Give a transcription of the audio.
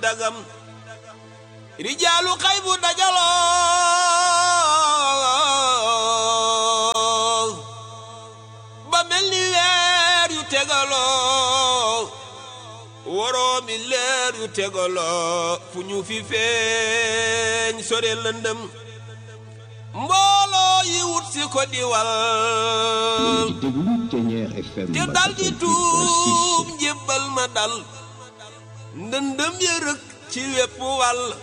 dagam rijaalu xay bu dajaloo ba mel ni weer yu tegaloo woroomi leer yu tegaloo fu ñu fi feeñ sore lëndëm mbooloo yi wut si ko diwal di déglu Thiéniere FM te dal di tuub njébbal ma dal ndëndëm ya rëkk ci wépp wàll